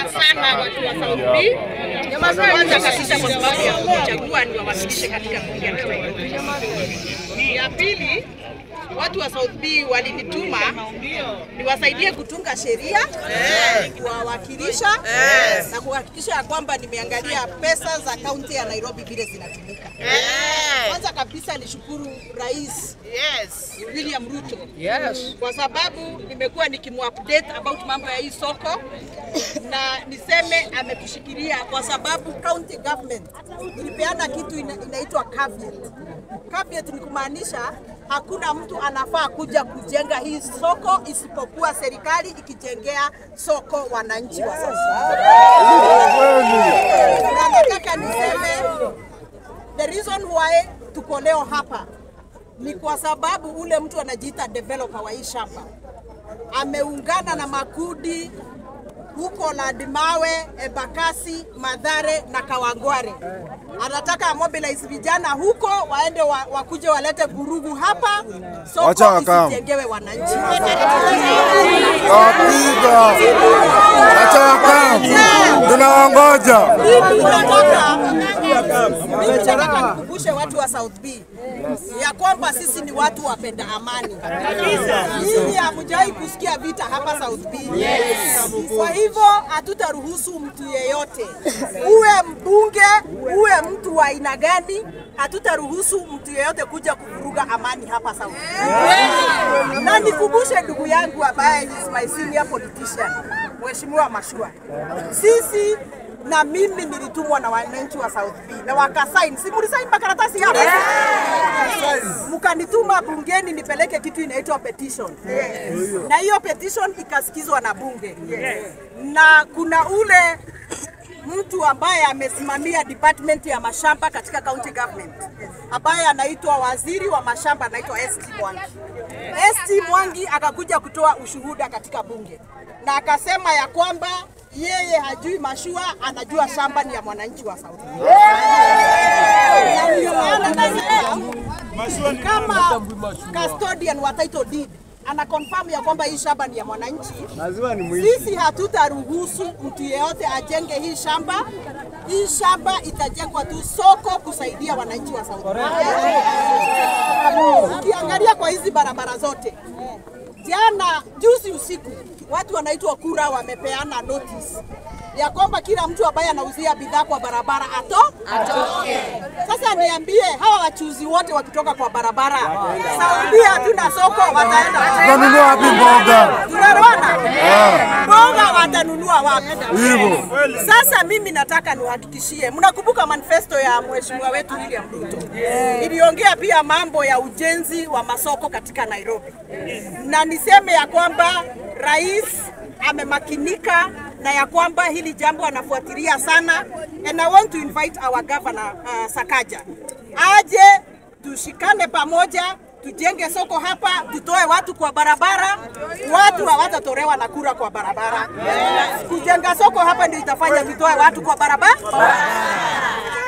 sana watu wa South B. Kwanza kabisa kwa sababu ya kuchagua niwawakilishe katika bunge la Nairobi. Ya pili, watu wa South B walinituma niwasaidie kutunga sheria, kuwawakilisha na kuhakikisha ya kwamba nimeangalia pesa za kaunti ya Nairobi vile zinatumika. Kwanza kabisa nishukuru Rais William Ruto kwa sababu nimekuwa nikimupdate about mambo ya hii soko na niseme ametushikilia kwa sababu county government ilipeana kitu ina, inaitwa caveat. Caveat ni kumaanisha hakuna mtu anafaa kuja kujenga hii soko isipokuwa serikali ikijengea soko wananchi wa sasa. Na nataka niseme the reason why tuko leo hapa ni kwa sababu ule mtu anajiita developer wa hii shamba ameungana na makundi huko Ladimawe, Embakasi, Madhare na Kawangware. Anataka mobilize vijana huko waende wa, wakuje walete vurugu hapa, Wacha soko wakam. isijengewe wananchi. Wapiga. Acha wakam. Tunawangoja. Mimi nataka mimi nataka nikumbushe watu wa South B ya kwamba sisi ni watu wapenda amani. Nyinyi hamjawahi kusikia vita hapa South B. Kwa hivyo hatutaruhusu mtu yeyote, uwe mbunge, uwe mtu wa aina gani, hatutaruhusu mtu yeyote kuja kuvuruga amani hapa South B. Na nikumbushe ndugu yangu ambaye is my senior politician, Mheshimiwa Mashua, sisi na mimi nilitumwa na wananchi wa South B na wakasain, si mlisain makaratasi hapa mkanituma bungeni nipeleke kitu inaitwa petition na hiyo petition ikasikizwa na bunge na kuna ule mtu ambaye amesimamia department ya mashamba katika county government ambaye anaitwa waziri wa mashamba anaitwa ST Mwangi. ST Mwangi akakuja kutoa ushuhuda katika bunge na akasema ya kwamba yeye hajui mashua, anajua shamba ni ya mwananchi wa South. Na ndio maana nasema kama custodian wa title deed ana confirm ya kwamba hii shamba ni ya mwananchi, sisi hatutaruhusu mtu yeyote ajenge hii shamba. Hii shamba itajengwa tu soko kusaidia wananchi wa South. Ukiangalia kwa hizi barabara zote, jana juzi usiku watu wanaitwa kura wamepeana notice ya kwamba kila mtu ambaye anauzia bidhaa kwa barabara ato atoke. Sasa niambie hawa wachuzi wote wakitoka kwa barabara, Saudi hatuna soko, wataenda Tunanunua wapi mboga? tunaelewana? Mboga watanunua wapi? Hivyo. Sasa mimi nataka niwahakikishie, mnakumbuka manifesto ya mheshimiwa wetu William Ruto iliongea pia mambo ya ujenzi wa masoko katika Nairobi, na niseme ya kwamba rais amemakinika na ya kwamba hili jambo anafuatilia sana, and I want to invite our governor uh, Sakaja aje tushikane pamoja tujenge soko hapa, tutoe watu kwa barabara. Watu hawatatolewa na kura kwa barabara. Kujenga soko hapa ndio itafanya tutoe watu kwa barabara.